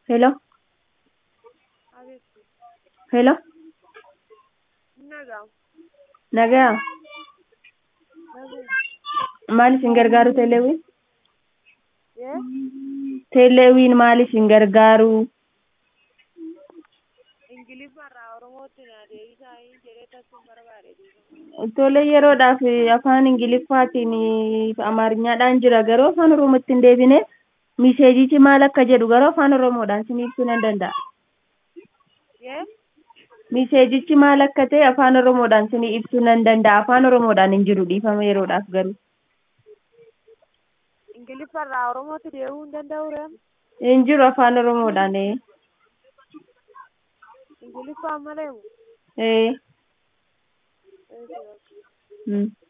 Hello? Abeeti. Hello? Nagaa. Nagaa. Naguma. Maal isin gargaaru Teeleewwiin? Yee? Teeleewwiin maal isin gargaaru? Ingiliffaarraa Oromootti na deebisaa hin jedhee tasuma barbaade duuba. Tole yeroodhaaf afaan Ingiliffaatiin fi Amaariñaadhaan jira garuu afaan Oromootti hin deebine miseejichi maal akka jedhu garuu afaan Oromoodhaan isinii ibsuu nan danda'a. Yee? Miseejichi maal akka ta'e afaan Oromoodhaan isinii ibsuu nan danda'a. Afaan Oromoodhaan hin jiru dhiifama yeroodhaaf garuu. Ingiliffaarraa Oromootti deebi'uu hin danda'u ree? Hin jiru afaan Oromoodhaan. ee. Ingiliffaan malee moo? Ee. Eetii bakka. Mm.